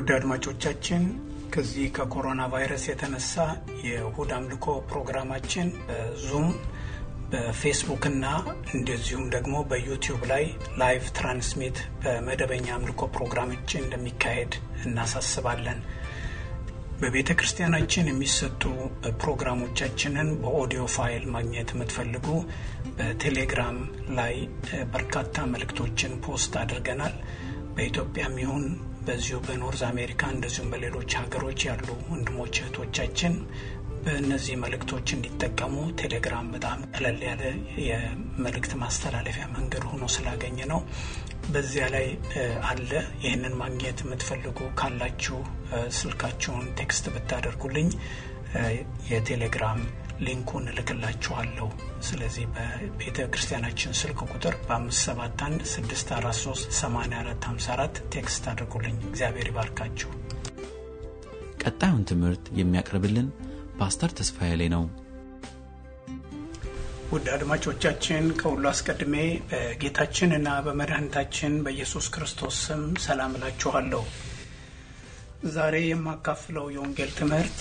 ውድ አድማጮቻችን ከዚህ ከኮሮና ቫይረስ የተነሳ የእሁድ አምልኮ ፕሮግራማችን በዙም በፌስቡክ እና እንደዚሁም ደግሞ በዩቲዩብ ላይ ላይቭ ትራንስሚት በመደበኛ አምልኮ ፕሮግራማችን እንደሚካሄድ እናሳስባለን። በቤተ ክርስቲያናችን የሚሰጡ ፕሮግራሞቻችንን በኦዲዮ ፋይል ማግኘት የምትፈልጉ በቴሌግራም ላይ በርካታ መልእክቶችን ፖስት አድርገናል። በኢትዮጵያም ይሁን በዚሁ በኖርዝ አሜሪካ እንደዚሁም በሌሎች ሀገሮች ያሉ ወንድሞች እህቶቻችን በእነዚህ መልእክቶች እንዲጠቀሙ ቴሌግራም በጣም ቀለል ያለ የመልእክት ማስተላለፊያ መንገድ ሆኖ ስላገኘ ነው። በዚያ ላይ አለ። ይህንን ማግኘት የምትፈልጉ ካላችሁ ስልካችሁን ቴክስት ብታደርጉልኝ የቴሌግራም ሊንኩን እልክላችኋለሁ። ስለዚህ በቤተ ክርስቲያናችን ስልክ ቁጥር በ571 643 8454 ቴክስት አድርጉልኝ። እግዚአብሔር ይባርካችሁ። ቀጣዩን ትምህርት የሚያቀርብልን ፓስተር ተስፋዬ ላይ ነው። ውድ አድማጮቻችን ከሁሉ አስቀድሜ በጌታችንና በመድኃኒታችን በኢየሱስ ክርስቶስ ስም ሰላም እላችኋለሁ። ዛሬ የማካፍለው የወንጌል ትምህርት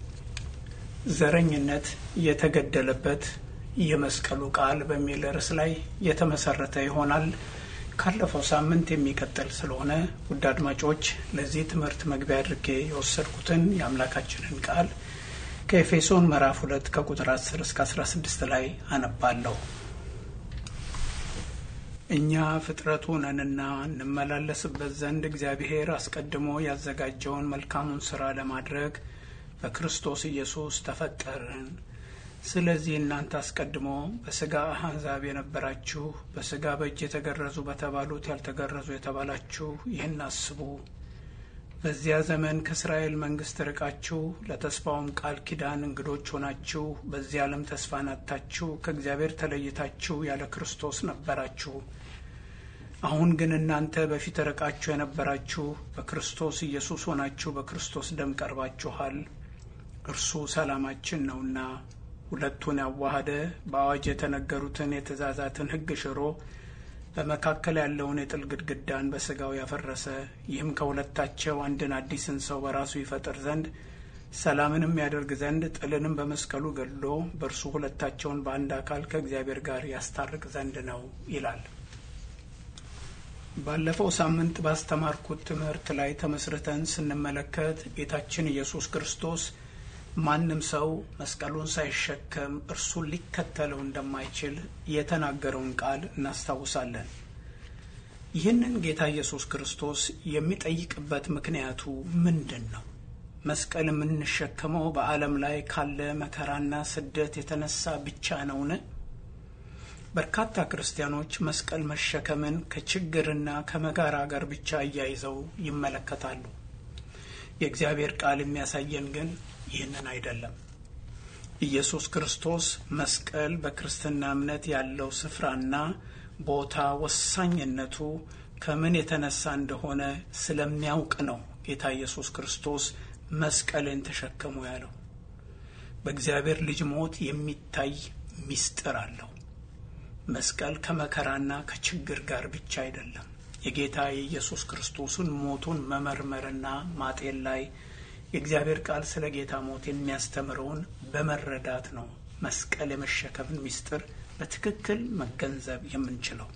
ዘረኝነት የተገደለበት የመስቀሉ ቃል በሚል ርዕስ ላይ የተመሰረተ ይሆናል። ካለፈው ሳምንት የሚቀጥል ስለሆነ ውድ አድማጮች ለዚህ ትምህርት መግቢያ አድርጌ የወሰድኩትን የአምላካችንን ቃል ከኤፌሶን ምዕራፍ ሁለት ከቁጥር 10 እስከ 16 ላይ አነባለሁ። እኛ ፍጥረቱ ነንና እንመላለስበት ዘንድ እግዚአብሔር አስቀድሞ ያዘጋጀውን መልካሙን ስራ ለማድረግ በክርስቶስ ኢየሱስ ተፈጠርን። ስለዚህ እናንተ አስቀድሞ በስጋ አሕዛብ የነበራችሁ በስጋ በእጅ የተገረዙ በተባሉት ያልተገረዙ የተባላችሁ ይህን አስቡ። በዚያ ዘመን ከእስራኤል መንግስት ርቃችሁ ለተስፋውም ቃል ኪዳን እንግዶች ሆናችሁ በዚህ ዓለም ተስፋን አጥታችሁ ከእግዚአብሔር ተለይታችሁ ያለ ክርስቶስ ነበራችሁ። አሁን ግን እናንተ በፊት ርቃችሁ የነበራችሁ በክርስቶስ ኢየሱስ ሆናችሁ በክርስቶስ ደም ቀርባችኋል። እርሱ ሰላማችን ነውና ሁለቱን ያዋሃደ በአዋጅ የተነገሩትን የትእዛዛትን ሕግ ሽሮ በመካከል ያለውን የጥል ግድግዳን በስጋው ያፈረሰ ይህም ከሁለታቸው አንድን አዲስን ሰው በራሱ ይፈጥር ዘንድ ሰላምንም ያደርግ ዘንድ ጥልንም በመስቀሉ ገድሎ በእርሱ ሁለታቸውን በአንድ አካል ከእግዚአብሔር ጋር ያስታርቅ ዘንድ ነው ይላል። ባለፈው ሳምንት ባስተማርኩት ትምህርት ላይ ተመስርተን ስንመለከት ጌታችን ኢየሱስ ክርስቶስ ማንም ሰው መስቀሉን ሳይሸከም እርሱን ሊከተለው እንደማይችል የተናገረውን ቃል እናስታውሳለን። ይህንን ጌታ ኢየሱስ ክርስቶስ የሚጠይቅበት ምክንያቱ ምንድን ነው? መስቀል የምንሸከመው በዓለም ላይ ካለ መከራና ስደት የተነሳ ብቻ ነውን? በርካታ ክርስቲያኖች መስቀል መሸከምን ከችግርና ከመከራ ጋር ብቻ እያይዘው ይመለከታሉ። የእግዚአብሔር ቃል የሚያሳየን ግን ይህንን አይደለም። ኢየሱስ ክርስቶስ መስቀል በክርስትና እምነት ያለው ስፍራና ቦታ ወሳኝነቱ ከምን የተነሳ እንደሆነ ስለሚያውቅ ነው ጌታ ኢየሱስ ክርስቶስ መስቀልን ተሸከሙ ያለው። በእግዚአብሔር ልጅ ሞት የሚታይ ምስጢር አለው። መስቀል ከመከራና ከችግር ጋር ብቻ አይደለም። የጌታ የኢየሱስ ክርስቶስን ሞቱን መመርመርና ማጤን ላይ የእግዚአብሔር ቃል ስለ ጌታ ሞት የሚያስተምረውን በመረዳት ነው መስቀል የመሸከምን ምስጢር በትክክል መገንዘብ የምንችለው።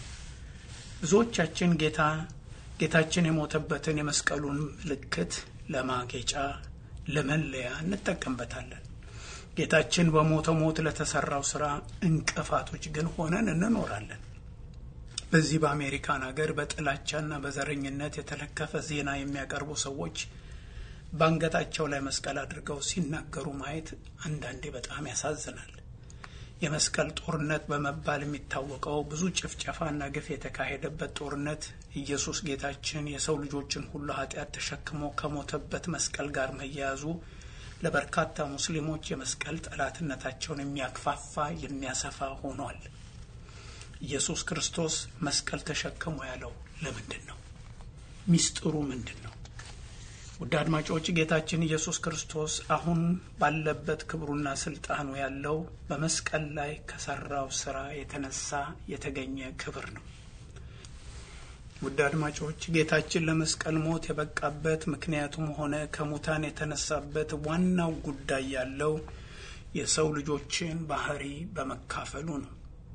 ብዙዎቻችን ጌታ ጌታችን የሞተበትን የመስቀሉን ምልክት ለማጌጫ ለመለያ እንጠቀምበታለን። ጌታችን በሞተ ሞት ለተሰራው ስራ እንቅፋቶች ግን ሆነን እንኖራለን። በዚህ በአሜሪካን ሀገር በጥላቻና በዘረኝነት የተለከፈ ዜና የሚያቀርቡ ሰዎች በአንገታቸው ላይ መስቀል አድርገው ሲናገሩ ማየት አንዳንዴ በጣም ያሳዝናል። የመስቀል ጦርነት በመባል የሚታወቀው ብዙ ጭፍጨፋና ግፍ የተካሄደበት ጦርነት ኢየሱስ ጌታችን የሰው ልጆችን ሁሉ ኃጢአት ተሸክሞ ከሞተበት መስቀል ጋር መያያዙ ለበርካታ ሙስሊሞች የመስቀል ጠላትነታቸውን የሚያክፋፋ የሚያሰፋ ሆኗል። ኢየሱስ ክርስቶስ መስቀል ተሸክሞ ያለው ለምንድን ነው? ሚስጥሩ ምንድን ነው? ውድ አድማጮች ጌታችን ኢየሱስ ክርስቶስ አሁን ባለበት ክብሩና ስልጣኑ ያለው በመስቀል ላይ ከሰራው ስራ የተነሳ የተገኘ ክብር ነው። ውድ አድማጮች ጌታችን ለመስቀል ሞት የበቃበት ምክንያቱም ሆነ ከሙታን የተነሳበት ዋናው ጉዳይ ያለው የሰው ልጆችን ባህሪ በመካፈሉ ነው።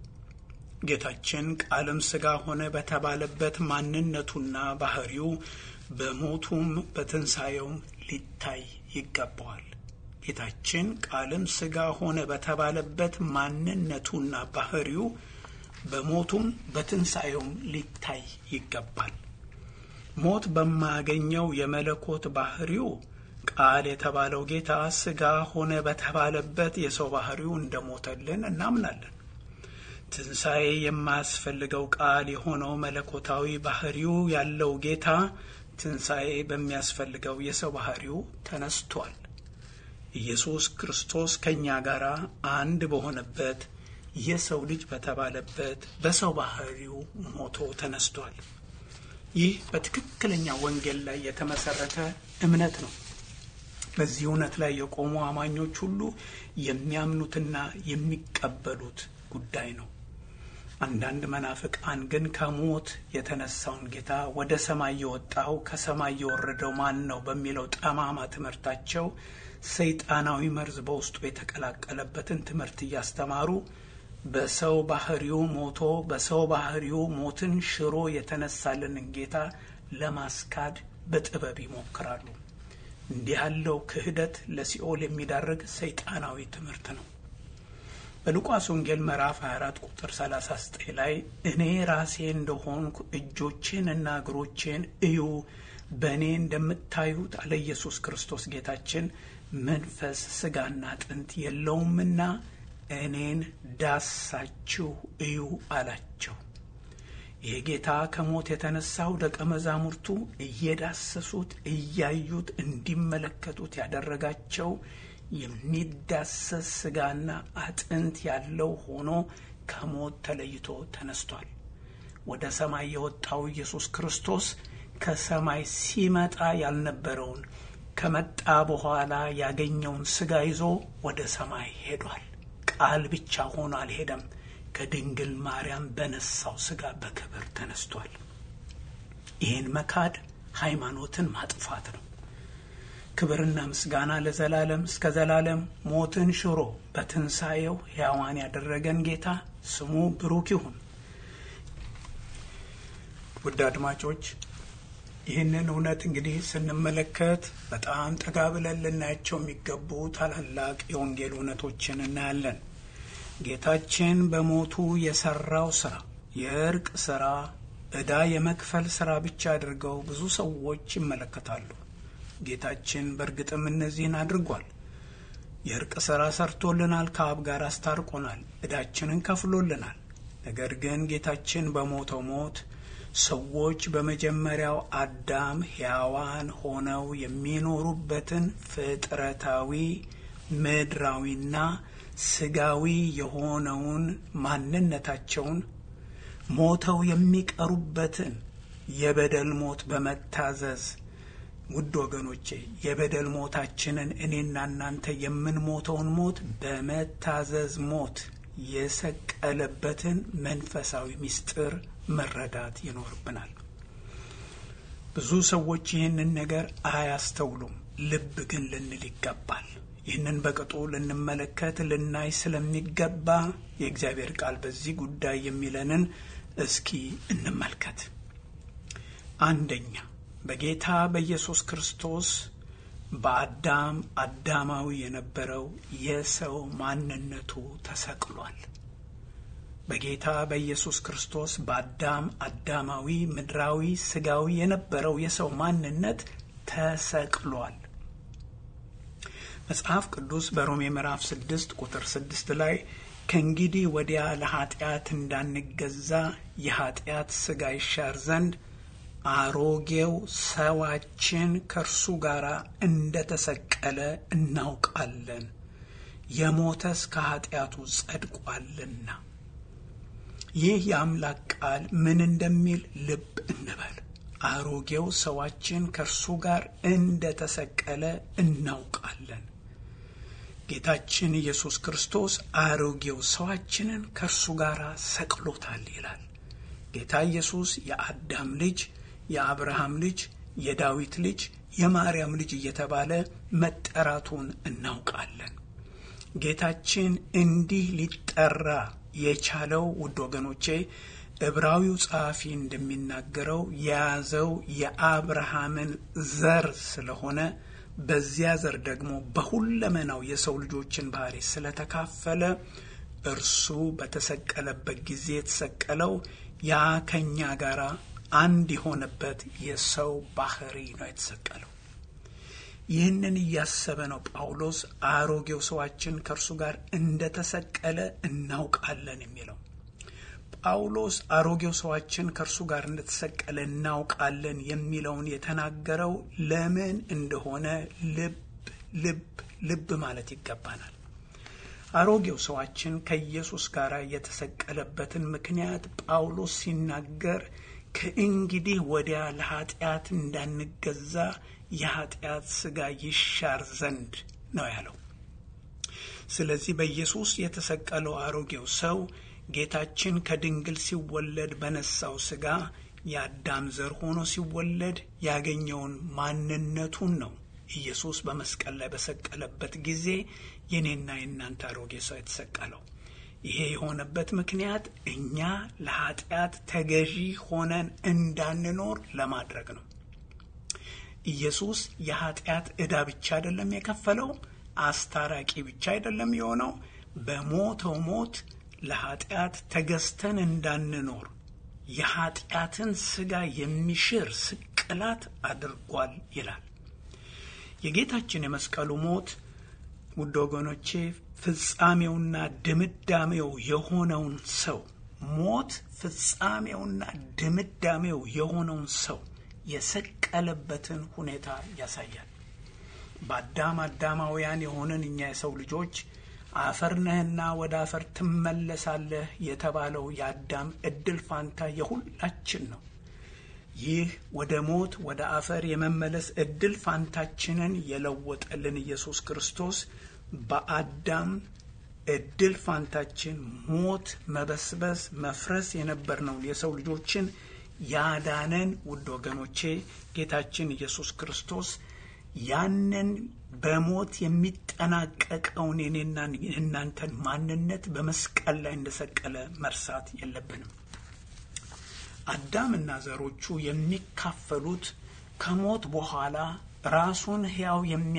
ጌታችን ቃልም ሥጋ ሆነ በተባለበት ማንነቱና ባህሪው በሞቱም በትንሣኤውም ሊታይ ይገባዋል። ጌታችን ቃልም ሥጋ ሆነ በተባለበት ማንነቱና ባህሪው በሞቱም በትንሣኤውም ሊታይ ይገባል። ሞት በማያገኘው የመለኮት ባህሪው ቃል የተባለው ጌታ ሥጋ ሆነ በተባለበት የሰው ባህሪው እንደሞተልን እናምናለን። ትንሣኤ የማያስፈልገው ቃል የሆነው መለኮታዊ ባህሪው ያለው ጌታ ትንሣኤ በሚያስፈልገው የሰው ባህሪው ተነስቷል። ኢየሱስ ክርስቶስ ከእኛ ጋር አንድ በሆነበት የሰው ልጅ በተባለበት በሰው ባህሪው ሞቶ ተነስቷል። ይህ በትክክለኛ ወንጌል ላይ የተመሰረተ እምነት ነው። በዚህ እውነት ላይ የቆሙ አማኞች ሁሉ የሚያምኑትና የሚቀበሉት ጉዳይ ነው። አንዳንድ መናፍቃን ግን ከሞት የተነሳውን ጌታ ወደ ሰማይ የወጣው ከሰማይ የወረደው ማን ነው በሚለው ጠማማ ትምህርታቸው ሰይጣናዊ መርዝ በውስጡ የተቀላቀለበትን ትምህርት እያስተማሩ በሰው ባህሪው ሞቶ በሰው ባህሪው ሞትን ሽሮ የተነሳልንን ጌታ ለማስካድ በጥበብ ይሞክራሉ። እንዲህ ያለው ክህደት ለሲኦል የሚዳርግ ሰይጣናዊ ትምህርት ነው። በሉቃስ ወንጌል ምዕራፍ 24 ቁጥር 39 ላይ እኔ ራሴ እንደሆንኩ እጆቼን እና እግሮቼን እዩ፣ በእኔ እንደምታዩት አለ ኢየሱስ ክርስቶስ ጌታችን መንፈስ ስጋና አጥንት የለውምና እኔን ዳሳችሁ እዩ አላቸው። ይህ ጌታ ከሞት የተነሳው ደቀ መዛሙርቱ እየዳሰሱት እያዩት እንዲመለከቱት ያደረጋቸው የሚዳሰስ ስጋና አጥንት ያለው ሆኖ ከሞት ተለይቶ ተነስቷል። ወደ ሰማይ የወጣው ኢየሱስ ክርስቶስ ከሰማይ ሲመጣ ያልነበረውን ከመጣ በኋላ ያገኘውን ስጋ ይዞ ወደ ሰማይ ሄዷል። ቃል ብቻ ሆኖ አልሄደም። ከድንግል ማርያም በነሳው ስጋ በክብር ተነስቷል። ይህን መካድ ሃይማኖትን ማጥፋት ነው። ክብርና ምስጋና ለዘላለም እስከ ዘላለም ሞትን ሽሮ በትንሣኤው ሕያዋን ያደረገን ጌታ ስሙ ብሩክ ይሁን። ውድ አድማጮች ይህንን እውነት እንግዲህ ስንመለከት በጣም ጠጋ ብለን ልናያቸው የሚገቡ ታላላቅ የወንጌል እውነቶችን እናያለን። ጌታችን በሞቱ የሰራው ስራ የእርቅ ስራ፣ ዕዳ የመክፈል ስራ ብቻ አድርገው ብዙ ሰዎች ይመለከታሉ። ጌታችን በእርግጥም እነዚህን አድርጓል። የእርቅ ስራ ሰርቶልናል፣ ከአብ ጋር አስታርቆናል፣ ዕዳችንን ከፍሎልናል። ነገር ግን ጌታችን በሞተው ሞት ሰዎች በመጀመሪያው አዳም ሕያዋን ሆነው የሚኖሩበትን ፍጥረታዊ ምድራዊና ስጋዊ የሆነውን ማንነታቸውን ሞተው የሚቀሩበትን የበደል ሞት በመታዘዝ ውድ ወገኖቼ የበደል ሞታችንን እኔና እናንተ የምንሞተውን ሞት በመታዘዝ ሞት የሰቀለበትን መንፈሳዊ ምስጢር መረዳት ይኖርብናል። ብዙ ሰዎች ይህንን ነገር አያስተውሉም። ልብ ግን ልንል ይገባል። ይህንን በቅጡ ልንመለከት ልናይ ስለሚገባ የእግዚአብሔር ቃል በዚህ ጉዳይ የሚለንን እስኪ እንመልከት። አንደኛ በጌታ በኢየሱስ ክርስቶስ በአዳም አዳማዊ የነበረው የሰው ማንነቱ ተሰቅሏል። በጌታ በኢየሱስ ክርስቶስ በአዳም አዳማዊ ምድራዊ ስጋዊ የነበረው የሰው ማንነት ተሰቅሏል። መጽሐፍ ቅዱስ በሮሜ ምዕራፍ ስድስት ቁጥር ስድስት ላይ ከእንግዲህ ወዲያ ለኃጢአት እንዳንገዛ የኃጢአት ስጋ ይሻር ዘንድ አሮጌው ሰዋችን ከእርሱ ጋር እንደ ተሰቀለ እናውቃለን፣ የሞተስ ከኃጢአቱ ጸድቋልና። ይህ የአምላክ ቃል ምን እንደሚል ልብ እንበል። አሮጌው ሰዋችን ከእርሱ ጋር እንደ ተሰቀለ እናውቃለን። ጌታችን ኢየሱስ ክርስቶስ አሮጌው ሰዋችንን ከእርሱ ጋር ሰቅሎታል ይላል። ጌታ ኢየሱስ የአዳም ልጅ፣ የአብርሃም ልጅ፣ የዳዊት ልጅ፣ የማርያም ልጅ እየተባለ መጠራቱን እናውቃለን። ጌታችን እንዲህ ሊጠራ የቻለው ውድ ወገኖቼ ዕብራዊው ጸሐፊ እንደሚናገረው የያዘው የአብርሃምን ዘር ስለሆነ በዚያ ዘር ደግሞ በሁለመናው የሰው ልጆችን ባህሪ ስለተካፈለ እርሱ በተሰቀለበት ጊዜ የተሰቀለው ያ ከኛ ጋር አንድ የሆነበት የሰው ባህሪ ነው የተሰቀለው። ይህንን እያሰበ ነው ጳውሎስ አሮጌው ሰዋችን ከእርሱ ጋር እንደተሰቀለ እናውቃለን የሚለው። ጳውሎስ አሮጌው ሰዋችን ከእርሱ ጋር እንደተሰቀለ እናውቃለን የሚለውን የተናገረው ለምን እንደሆነ ልብ ልብ ልብ ማለት ይገባናል። አሮጌው ሰዋችን ከኢየሱስ ጋር የተሰቀለበትን ምክንያት ጳውሎስ ሲናገር ከእንግዲህ ወዲያ ለኃጢአት እንዳንገዛ የኃጢአት ሥጋ ይሻር ዘንድ ነው ያለው። ስለዚህ በኢየሱስ የተሰቀለው አሮጌው ሰው ጌታችን ከድንግል ሲወለድ በነሳው ሥጋ የአዳም ዘር ሆኖ ሲወለድ ያገኘውን ማንነቱን ነው ኢየሱስ በመስቀል ላይ በሰቀለበት ጊዜ የኔና የእናንተ አሮጌ ሰው የተሰቀለው። ይሄ የሆነበት ምክንያት እኛ ለኃጢአት ተገዢ ሆነን እንዳንኖር ለማድረግ ነው። ኢየሱስ የኃጢአት ዕዳ ብቻ አይደለም የከፈለው፣ አስታራቂ ብቻ አይደለም የሆነው። በሞተው ሞት ለኃጢአት ተገዝተን እንዳንኖር የኃጢአትን ሥጋ የሚሽር ስቅላት አድርጓል ይላል። የጌታችን የመስቀሉ ሞት ውድ ወገኖቼ ፍጻሜውና ድምዳሜው የሆነውን ሰው ሞት ፍጻሜውና ድምዳሜው የሆነውን ሰው የሰቀለበትን ሁኔታ ያሳያል። በአዳም አዳማውያን የሆንን እኛ የሰው ልጆች አፈር ነህና ወደ አፈር ትመለሳለህ የተባለው የአዳም እድል ፋንታ የሁላችን ነው። ይህ ወደ ሞት ወደ አፈር የመመለስ እድል ፋንታችንን የለወጠልን ኢየሱስ ክርስቶስ በአዳም እድል ፋንታችን ሞት፣ መበስበስ፣ መፍረስ የነበርነውን የሰው ልጆችን ያዳነን ውድ ወገኖቼ ጌታችን ኢየሱስ ክርስቶስ ያንን በሞት የሚጠናቀቀውን የኔና የእናንተን ማንነት በመስቀል ላይ እንደሰቀለ መርሳት የለብንም። አዳምና ዘሮቹ የሚካፈሉት ከሞት በኋላ ራሱን ሕያው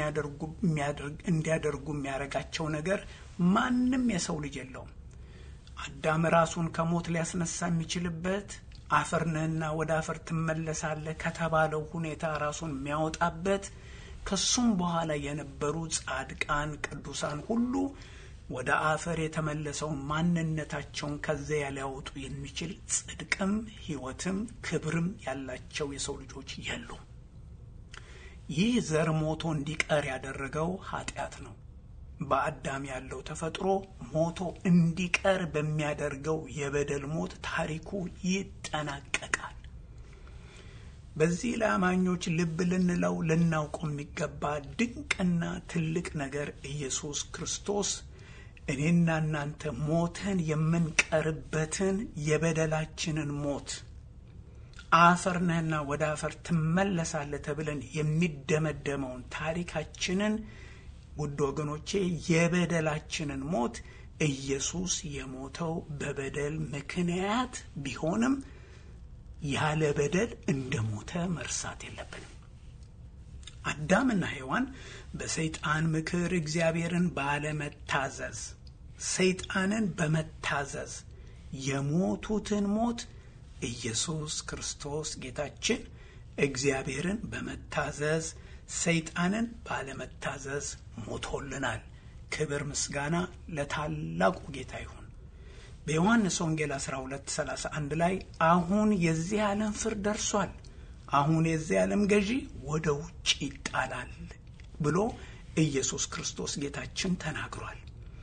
እንዲያደርጉ የሚያደርጋቸው ነገር ማንም የሰው ልጅ የለውም። አዳም ራሱን ከሞት ሊያስነሳ የሚችልበት አፈር ነህና ወደ አፈር ትመለሳለህ ከተባለው ሁኔታ ራሱን የሚያወጣበት ከሱም በኋላ የነበሩ ጻድቃን ቅዱሳን ሁሉ ወደ አፈር የተመለሰውን ማንነታቸውን ከዚያ ሊያወጡ የሚችል ጽድቅም ሕይወትም ክብርም ያላቸው የሰው ልጆች የሉም። ይህ ዘር ሞቶ እንዲቀር ያደረገው ኃጢአት ነው። በአዳም ያለው ተፈጥሮ ሞቶ እንዲቀር በሚያደርገው የበደል ሞት ታሪኩ ይጠናቀቃል። በዚህ ለአማኞች ልብ ልንለው ልናውቀው የሚገባ ድንቅና ትልቅ ነገር ኢየሱስ ክርስቶስ እኔና እናንተ ሞተን የምንቀርበትን የበደላችንን ሞት አፈር ነህና ወደ አፈር ትመለሳለህ ተብለን የሚደመደመውን ታሪካችንን ውድ ወገኖቼ የበደላችንን ሞት ኢየሱስ የሞተው በበደል ምክንያት ቢሆንም ያለ በደል እንደ ሞተ መርሳት የለብንም። አዳምና ሔዋን በሰይጣን ምክር እግዚአብሔርን ባለመታዘዝ ሰይጣንን በመታዘዝ የሞቱትን ሞት ኢየሱስ ክርስቶስ ጌታችን እግዚአብሔርን በመታዘዝ ሰይጣንን ባለመታዘዝ ሞቶልናል። ክብር ምስጋና ለታላቁ ጌታ ይሁን። በዮሐንስ ወንጌል 12 31 ላይ አሁን የዚህ ዓለም ፍርድ ደርሷል፣ አሁን የዚህ ዓለም ገዢ ወደ ውጭ ይጣላል ብሎ ኢየሱስ ክርስቶስ ጌታችን ተናግሯል።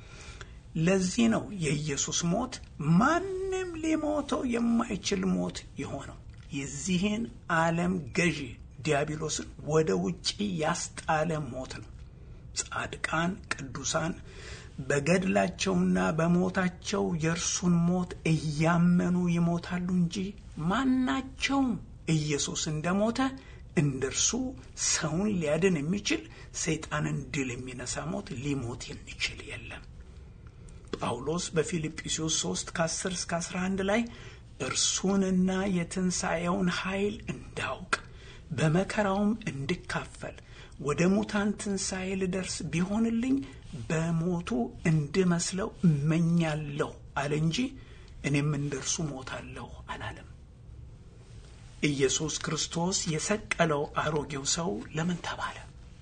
ለዚህ ነው የኢየሱስ ሞት ማንም ሊሞተው የማይችል ሞት የሆነው የዚህን ዓለም ገዢ ዲያብሎስን ወደ ውጭ ያስጣለ ሞት ነው። ጻድቃን ቅዱሳን በገድላቸውና በሞታቸው የእርሱን ሞት እያመኑ ይሞታሉ እንጂ ማናቸውም ኢየሱስ እንደሞተ እንደ እርሱ ሰውን ሊያድን የሚችል ሰይጣንን ድል የሚነሳ ሞት ሊሞት የሚችል የለም። ጳውሎስ በፊልጵስዩስ 3 ከ10 እስከ 11 ላይ እርሱንና የትንሣኤውን ኃይል እንዳውቅ በመከራውም እንድካፈል ወደ ሙታን ትንሣኤ ልደርስ ቢሆንልኝ በሞቱ እንድመስለው እመኛለሁ አለ እንጂ እኔም እንደ እርሱ ሞታለሁ አላለም። ኢየሱስ ክርስቶስ የሰቀለው አሮጌው ሰው ለምን ተባለ?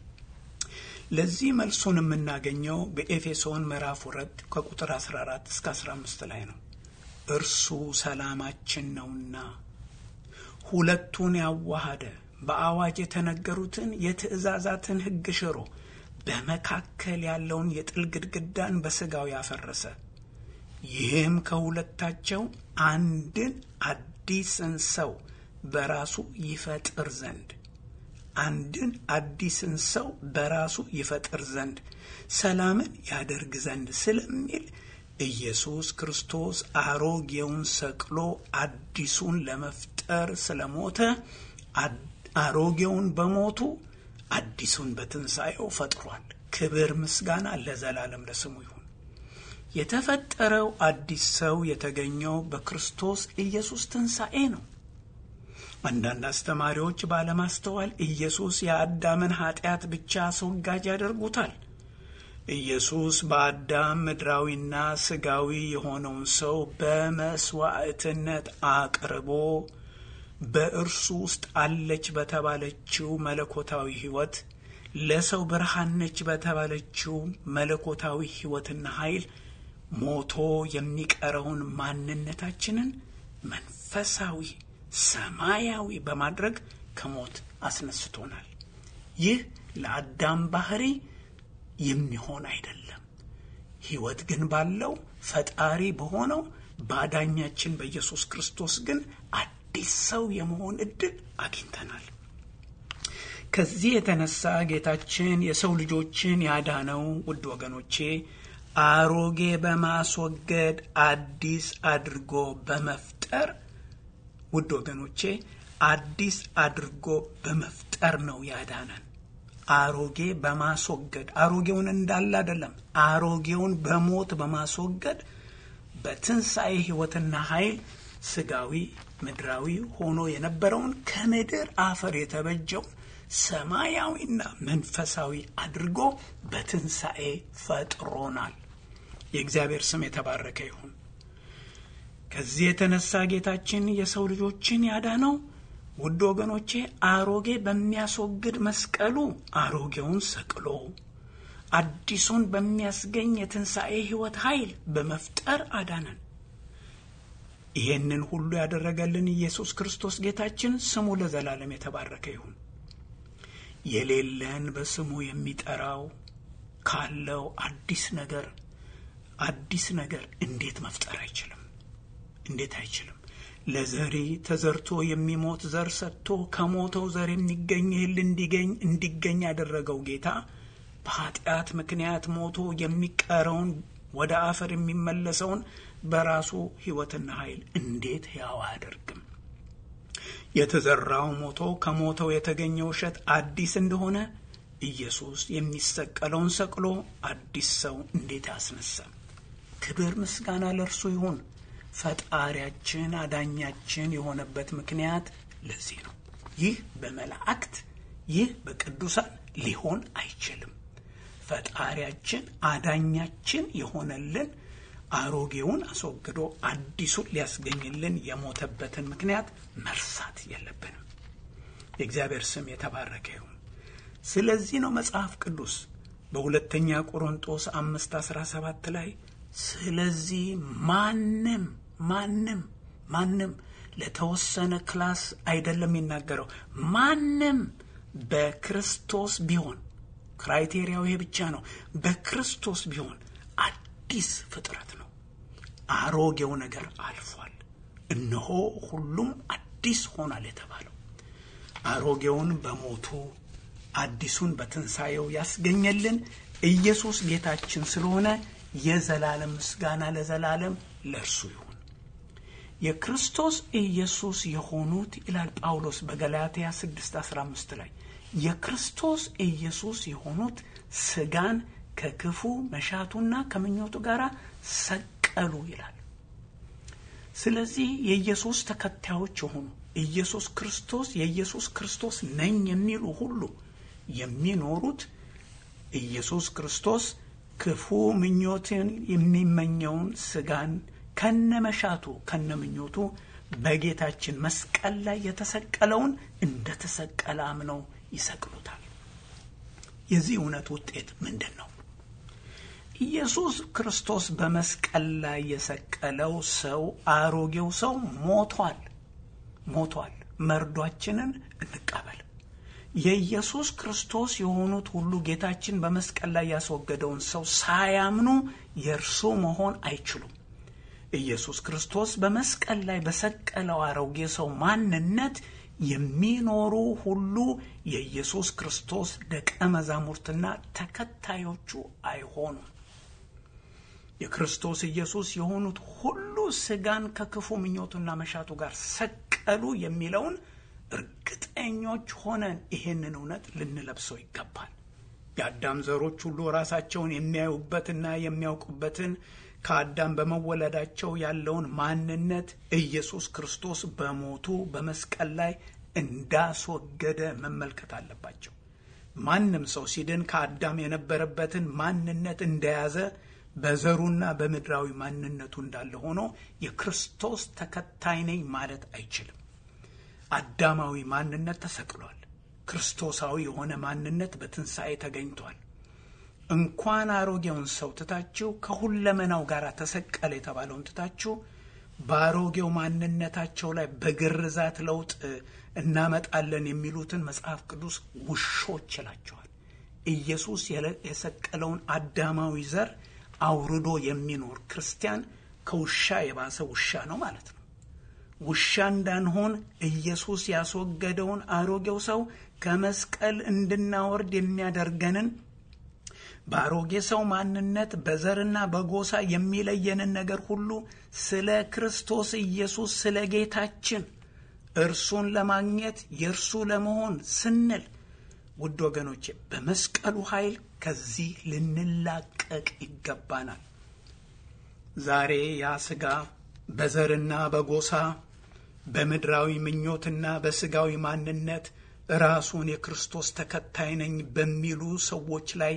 ለዚህ መልሱን የምናገኘው በኤፌሶን ምዕራፍ ሁለት ከቁጥር 14 እስከ 15 ላይ ነው። እርሱ ሰላማችን ነውና ሁለቱን ያዋሃደ በአዋጅ የተነገሩትን የትእዛዛትን ሕግ ሽሮ በመካከል ያለውን የጥል ግድግዳን በሥጋው ያፈረሰ ይህም ከሁለታቸው አንድን አዲስን ሰው በራሱ ይፈጥር ዘንድ አንድን አዲስን ሰው በራሱ ይፈጥር ዘንድ ሰላምን ያደርግ ዘንድ ስለሚል ኢየሱስ ክርስቶስ አሮጌውን ሰቅሎ አዲሱን ለመፍጠር ስለሞተ አሮጌውን በሞቱ አዲሱን በትንሣኤው ፈጥሯል። ክብር ምስጋና ለዘላለም ለስሙ ይሁን። የተፈጠረው አዲስ ሰው የተገኘው በክርስቶስ ኢየሱስ ትንሣኤ ነው። አንዳንድ አስተማሪዎች ባለማስተዋል ኢየሱስ የአዳምን ኃጢአት ብቻ አስወጋጅ ያደርጉታል። ኢየሱስ በአዳም ምድራዊና ስጋዊ የሆነውን ሰው በመስዋዕትነት አቅርቦ በእርሱ ውስጥ አለች በተባለችው መለኮታዊ ሕይወት ለሰው ብርሃን ነች በተባለችው መለኮታዊ ሕይወትና ኃይል ሞቶ የሚቀረውን ማንነታችንን መንፈሳዊ ሰማያዊ በማድረግ ከሞት አስነስቶናል። ይህ ለአዳም ባህሪ የሚሆን አይደለም። ሕይወት ግን ባለው ፈጣሪ በሆነው ባዳኛችን በኢየሱስ ክርስቶስ ግን አዲስ ሰው የመሆን እድል አግኝተናል። ከዚህ የተነሳ ጌታችን የሰው ልጆችን ያዳነው ውድ ወገኖቼ አሮጌ በማስወገድ አዲስ አድርጎ በመፍጠር ውድ ወገኖቼ አዲስ አድርጎ በመፍጠር ነው ያዳነን። አሮጌ በማስወገድ አሮጌውን እንዳለ አይደለም፣ አሮጌውን በሞት በማስወገድ በትንሣኤ ሕይወትና ኃይል ስጋዊ ምድራዊ ሆኖ የነበረውን ከምድር አፈር የተበጀውን ሰማያዊና መንፈሳዊ አድርጎ በትንሣኤ ፈጥሮናል። የእግዚአብሔር ስም የተባረከ ይሁን። ከዚህ የተነሳ ጌታችን የሰው ልጆችን ያዳነው ውድ ወገኖቼ አሮጌ በሚያስወግድ መስቀሉ አሮጌውን ሰቅሎ አዲሱን በሚያስገኝ የትንሣኤ ሕይወት ኃይል በመፍጠር አዳነን። ይሄንን ሁሉ ያደረገልን ኢየሱስ ክርስቶስ ጌታችን ስሙ ለዘላለም የተባረከ ይሁን። የሌለን በስሙ የሚጠራው ካለው አዲስ ነገር አዲስ ነገር እንዴት መፍጠር አይችልም? እንዴት አይችልም? ለዘሪ ተዘርቶ የሚሞት ዘር ሰጥቶ ከሞተው ዘር የሚገኝ እህል እንዲገኝ እንዲገኝ ያደረገው ጌታ በኃጢአት ምክንያት ሞቶ የሚቀረውን ወደ አፈር የሚመለሰውን በራሱ ሕይወትና ኃይል እንዴት ሕያው አያደርግም? የተዘራው ሞቶ ከሞተው የተገኘው እሸት አዲስ እንደሆነ ኢየሱስ የሚሰቀለውን ሰቅሎ አዲስ ሰው እንዴት ያስነሳል? ክብር ምስጋና ለእርሱ ይሁን። ፈጣሪያችን አዳኛችን የሆነበት ምክንያት ለዚህ ነው። ይህ በመላእክት ይህ በቅዱሳን ሊሆን አይችልም። ፈጣሪያችን አዳኛችን የሆነልን አሮጌውን አስወግዶ አዲሱን ሊያስገኝልን የሞተበትን ምክንያት መርሳት የለብንም። የእግዚአብሔር ስም የተባረከ ይሁን። ስለዚህ ነው መጽሐፍ ቅዱስ በሁለተኛ ቆሮንጦስ አምስት አስራ ሰባት ላይ ስለዚህ ማንም ማንም ማንም ለተወሰነ ክላስ አይደለም የሚናገረው ማንም በክርስቶስ ቢሆን ክራይቴሪያው ይሄ ብቻ ነው። በክርስቶስ ቢሆን አዲስ ፍጥረት ነው። አሮጌው ነገር አልፏል፣ እነሆ ሁሉም አዲስ ሆኗል የተባለው አሮጌውን በሞቱ አዲሱን በትንሣኤው ያስገኘልን ኢየሱስ ጌታችን ስለሆነ የዘላለም ምስጋና ለዘላለም ለእርሱ ይሁን። የክርስቶስ ኢየሱስ የሆኑት ይላል ጳውሎስ በገላትያ 6 15 ላይ የክርስቶስ ኢየሱስ የሆኑት ስጋን ከክፉ መሻቱና ከምኞቱ ጋር ሰቀሉ ይላል። ስለዚህ የኢየሱስ ተከታዮች የሆኑ ኢየሱስ ክርስቶስ የኢየሱስ ክርስቶስ ነኝ የሚሉ ሁሉ የሚኖሩት ኢየሱስ ክርስቶስ ክፉ ምኞትን የሚመኘውን ስጋን ከነመሻቱ ከነምኞቱ በጌታችን መስቀል ላይ የተሰቀለውን እንደተሰቀለ አምነው ይሰቅሉታል። የዚህ እውነት ውጤት ምንድን ነው? ኢየሱስ ክርስቶስ በመስቀል ላይ የሰቀለው ሰው አሮጌው ሰው ሞቷል ሞቷል። መርዷችንን እንቀበል። የኢየሱስ ክርስቶስ የሆኑት ሁሉ ጌታችን በመስቀል ላይ ያስወገደውን ሰው ሳያምኑ የእርሱ መሆን አይችሉም። ኢየሱስ ክርስቶስ በመስቀል ላይ በሰቀለው አሮጌ ሰው ማንነት የሚኖሩ ሁሉ የኢየሱስ ክርስቶስ ደቀ መዛሙርትና ተከታዮቹ አይሆኑም። የክርስቶስ ኢየሱስ የሆኑት ሁሉ ስጋን ከክፉ ምኞቱና መሻቱ ጋር ሰቀሉ የሚለውን እርግጠኞች ሆነን ይሄንን እውነት ልንለብሰው ይገባል። የአዳም ዘሮች ሁሉ ራሳቸውን የሚያዩበትና የሚያውቁበትን ከአዳም በመወለዳቸው ያለውን ማንነት ኢየሱስ ክርስቶስ በሞቱ በመስቀል ላይ እንዳስወገደ መመልከት አለባቸው። ማንም ሰው ሲድን ከአዳም የነበረበትን ማንነት እንደያዘ በዘሩና በምድራዊ ማንነቱ እንዳለ ሆኖ የክርስቶስ ተከታይ ነኝ ማለት አይችልም። አዳማዊ ማንነት ተሰቅሏል። ክርስቶሳዊ የሆነ ማንነት በትንሣኤ ተገኝቷል። እንኳን አሮጌውን ሰው ትታችሁ ከሁለመናው ጋር ተሰቀለ የተባለውን ትታችሁ በአሮጌው ማንነታቸው ላይ በግርዛት ለውጥ እናመጣለን የሚሉትን መጽሐፍ ቅዱስ ውሾች ይላቸዋል። ኢየሱስ የሰቀለውን አዳማዊ ዘር አውርዶ የሚኖር ክርስቲያን ከውሻ የባሰ ውሻ ነው ማለት ነው። ውሻ እንዳንሆን ኢየሱስ ያስወገደውን አሮጌው ሰው ከመስቀል እንድናወርድ የሚያደርገንን በአሮጌ ሰው ማንነት በዘርና በጎሳ የሚለየንን ነገር ሁሉ ስለ ክርስቶስ ኢየሱስ ስለ ጌታችን እርሱን ለማግኘት የእርሱ ለመሆን ስንል ውድ ወገኖቼ በመስቀሉ ኃይል ከዚህ ልንላቀቅ ይገባናል። ዛሬ ያ ስጋ በዘርና በጎሳ በምድራዊ ምኞትና በስጋዊ ማንነት ራሱን የክርስቶስ ተከታይ ነኝ በሚሉ ሰዎች ላይ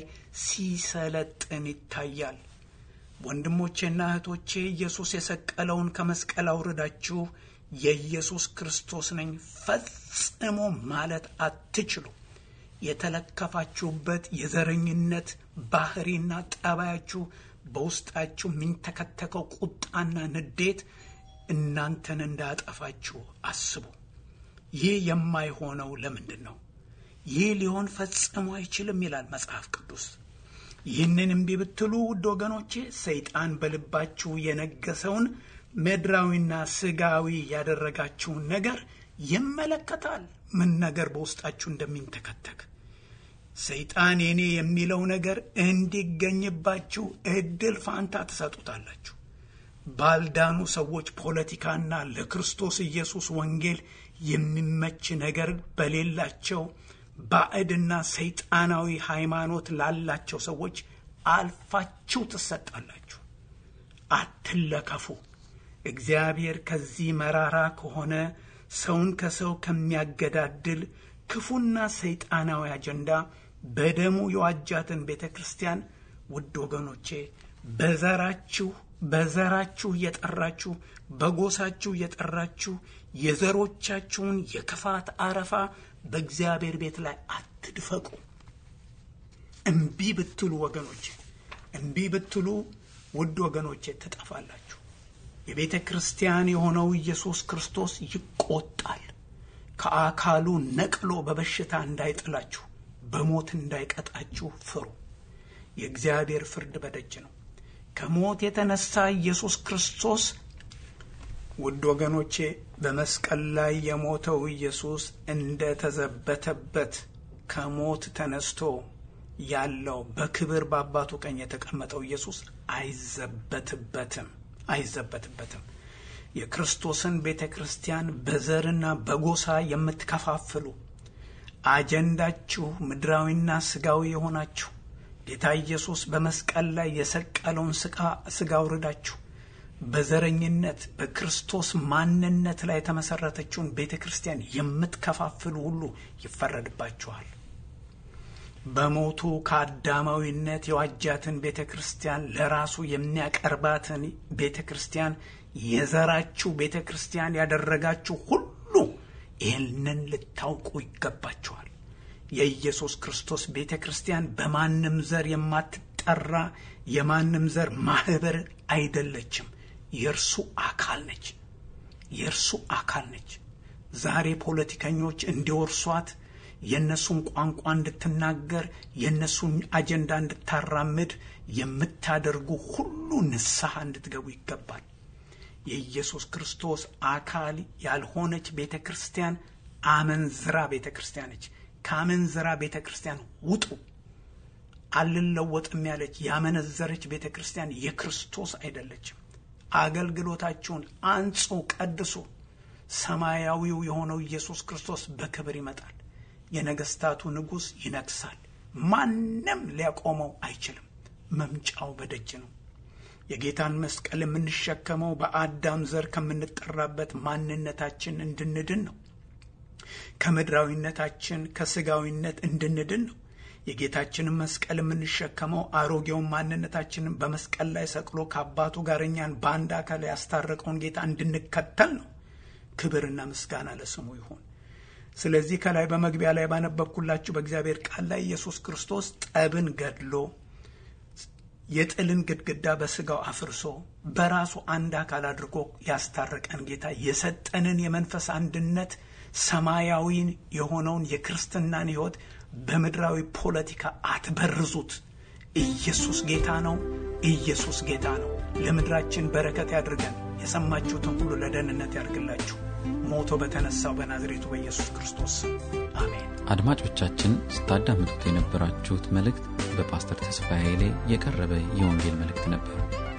ሲሰለጥን ይታያል። ወንድሞቼና እህቶቼ ኢየሱስ የሰቀለውን ከመስቀል አውርዳችሁ የኢየሱስ ክርስቶስ ነኝ ፈጽሞ ማለት አትችሉ። የተለከፋችሁበት የዘረኝነት ባህሪና ጠባያችሁ በውስጣችሁ የሚንተከተከው ቁጣና ንዴት እናንተን እንዳያጠፋችሁ አስቡ። ይህ የማይሆነው ለምንድን ነው? ይህ ሊሆን ፈጽሞ አይችልም ይላል መጽሐፍ ቅዱስ። ይህንን እምቢ ብትሉ ውድ ወገኖቼ ሰይጣን በልባችሁ የነገሰውን ምድራዊና ስጋዊ ያደረጋችሁን ነገር ይመለከታል። ምን ነገር በውስጣችሁ እንደሚንተከተክ ሰይጣን የኔ የሚለው ነገር እንዲገኝባችሁ እድል ፋንታ ትሰጡታላችሁ። ባልዳኑ ሰዎች ፖለቲካና ለክርስቶስ ኢየሱስ ወንጌል የሚመች ነገር በሌላቸው ባዕድና ሰይጣናዊ ሃይማኖት ላላቸው ሰዎች አልፋችሁ ትሰጣላችሁ። አትለከፉ። እግዚአብሔር ከዚህ መራራ ከሆነ ሰውን ከሰው ከሚያገዳድል ክፉና ሰይጣናዊ አጀንዳ በደሙ የዋጃትን ቤተ ክርስቲያን ውድ ወገኖቼ በዘራችሁ በዘራችሁ እየጠራችሁ በጎሳችሁ እየጠራችሁ የዘሮቻችሁን የክፋት አረፋ በእግዚአብሔር ቤት ላይ አትድፈቁ። እምቢ ብትሉ ወገኖቼ እምቢ ብትሉ ውድ ወገኖቼ ትጠፋላችሁ። የቤተ ክርስቲያን የሆነው ኢየሱስ ክርስቶስ ይቆጣል። ከአካሉ ነቅሎ በበሽታ እንዳይጥላችሁ፣ በሞት እንዳይቀጣችሁ ፍሩ። የእግዚአብሔር ፍርድ በደጅ ነው። ከሞት የተነሳ ኢየሱስ ክርስቶስ ውድ ወገኖቼ በመስቀል ላይ የሞተው ኢየሱስ እንደ ተዘበተበት ከሞት ተነስቶ ያለው በክብር በአባቱ ቀኝ የተቀመጠው ኢየሱስ አይዘበትበትም አይዘበትበትም። የክርስቶስን ቤተ ክርስቲያን በዘርና በጎሳ የምትከፋፍሉ አጀንዳችሁ ምድራዊና ስጋዊ የሆናችሁ ጌታ ኢየሱስ በመስቀል ላይ የሰቀለውን ስጋ አውርዳችሁ በዘረኝነት በክርስቶስ ማንነት ላይ የተመሰረተችውን ቤተ ክርስቲያን የምትከፋፍሉ ሁሉ ይፈረድባችኋል። በሞቱ ከአዳማዊነት የዋጃትን ቤተ ክርስቲያን ለራሱ የሚያቀርባትን ቤተ ክርስቲያን የዘራችሁ ቤተ ክርስቲያን ያደረጋችሁ ሁሉ ይህንን ልታውቁ ይገባችኋል። የኢየሱስ ክርስቶስ ቤተ ክርስቲያን በማንም ዘር የማትጠራ የማንም ዘር ማህበር አይደለችም። የእርሱ አካል ነች። የእርሱ አካል ነች። ዛሬ ፖለቲከኞች እንዲወርሷት የእነሱን ቋንቋ እንድትናገር የእነሱን አጀንዳ እንድታራምድ የምታደርጉ ሁሉ ንስሐ እንድትገቡ ይገባል። የኢየሱስ ክርስቶስ አካል ያልሆነች ቤተ ክርስቲያን አመንዝራ ቤተ ክርስቲያን ነች። ከአመንዝራ ቤተ ክርስቲያን ውጡ። አልለወጥም ያለች ያመነዘረች ቤተ ክርስቲያን የክርስቶስ አይደለችም። አገልግሎታችሁን አንጹ፣ ቀድሱ። ሰማያዊው የሆነው ኢየሱስ ክርስቶስ በክብር ይመጣል። የነገስታቱ ንጉሥ ይነግሳል። ማንም ሊያቆመው አይችልም። መምጫው በደጅ ነው። የጌታን መስቀል የምንሸከመው በአዳም ዘር ከምንጠራበት ማንነታችን እንድንድን ነው። ከምድራዊነታችን ከስጋዊነት እንድንድን ነው። የጌታችንን መስቀል የምንሸከመው አሮጌውን ማንነታችንን በመስቀል ላይ ሰቅሎ ከአባቱ ጋር እኛን በአንድ አካል ያስታረቀውን ጌታ እንድንከተል ነው። ክብርና ምስጋና ለስሙ ይሁን። ስለዚህ ከላይ በመግቢያ ላይ ባነበብኩላችሁ በእግዚአብሔር ቃል ላይ ኢየሱስ ክርስቶስ ጠብን ገድሎ የጥልን ግድግዳ በስጋው አፍርሶ በራሱ አንድ አካል አድርጎ ያስታረቀን ጌታ የሰጠንን የመንፈስ አንድነት ሰማያዊን የሆነውን የክርስትናን ሕይወት በምድራዊ ፖለቲካ አትበርዙት። ኢየሱስ ጌታ ነው። ኢየሱስ ጌታ ነው። ለምድራችን በረከት ያድርገን። የሰማችሁትን ሁሉ ለደህንነት ያድርግላችሁ። ሞቶ በተነሳው በናዝሬቱ በኢየሱስ ክርስቶስ አሜን። አድማጮቻችን ስታዳምጡት የነበራችሁት መልእክት በፓስተር ተስፋዬ ኃይሌ የቀረበ የወንጌል መልእክት ነበር።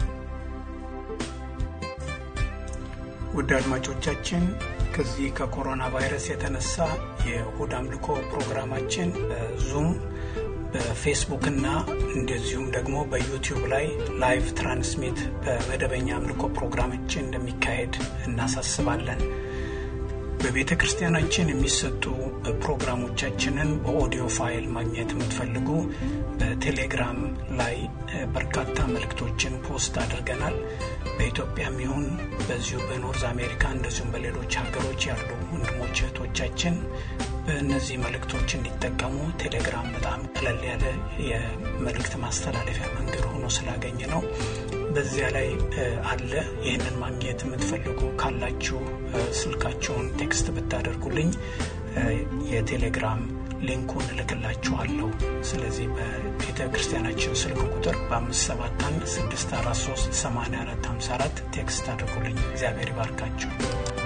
ውድ አድማጮቻችን ከዚህ ከኮሮና ቫይረስ የተነሳ የእሁድ አምልኮ ፕሮግራማችን በዙም በፌስቡክ እና እንደዚሁም ደግሞ በዩቲዩብ ላይ ላይቭ ትራንስሚት በመደበኛ አምልኮ ፕሮግራማችን እንደሚካሄድ እናሳስባለን። በቤተ ክርስቲያናችን የሚሰጡ ፕሮግራሞቻችንን በኦዲዮ ፋይል ማግኘት የምትፈልጉ በቴሌግራም ላይ በርካታ መልእክቶችን ፖስት አድርገናል። በኢትዮጵያም ይሁን በዚሁ በኖርዝ አሜሪካ እንደዚሁም በሌሎች ሀገሮች ያሉ ወንድሞች እህቶቻችን በእነዚህ መልእክቶች እንዲጠቀሙ ቴሌግራም በጣም ቀለል ያለ የመልእክት ማስተላለፊያ መንገድ ሆኖ ስላገኘ ነው። በዚያ ላይ አለ። ይህንን ማግኘት የምትፈልጉ ካላችሁ ስልካችሁን ቴክስት ብታደርጉልኝ የቴሌግራም ሊንኩን እልክላችኋለሁ። ስለዚህ በቤተ ክርስቲያናችን ስልክ ቁጥር በ571 643 8454 ቴክስት አድርጉልኝ። እግዚአብሔር ይባርካችሁ።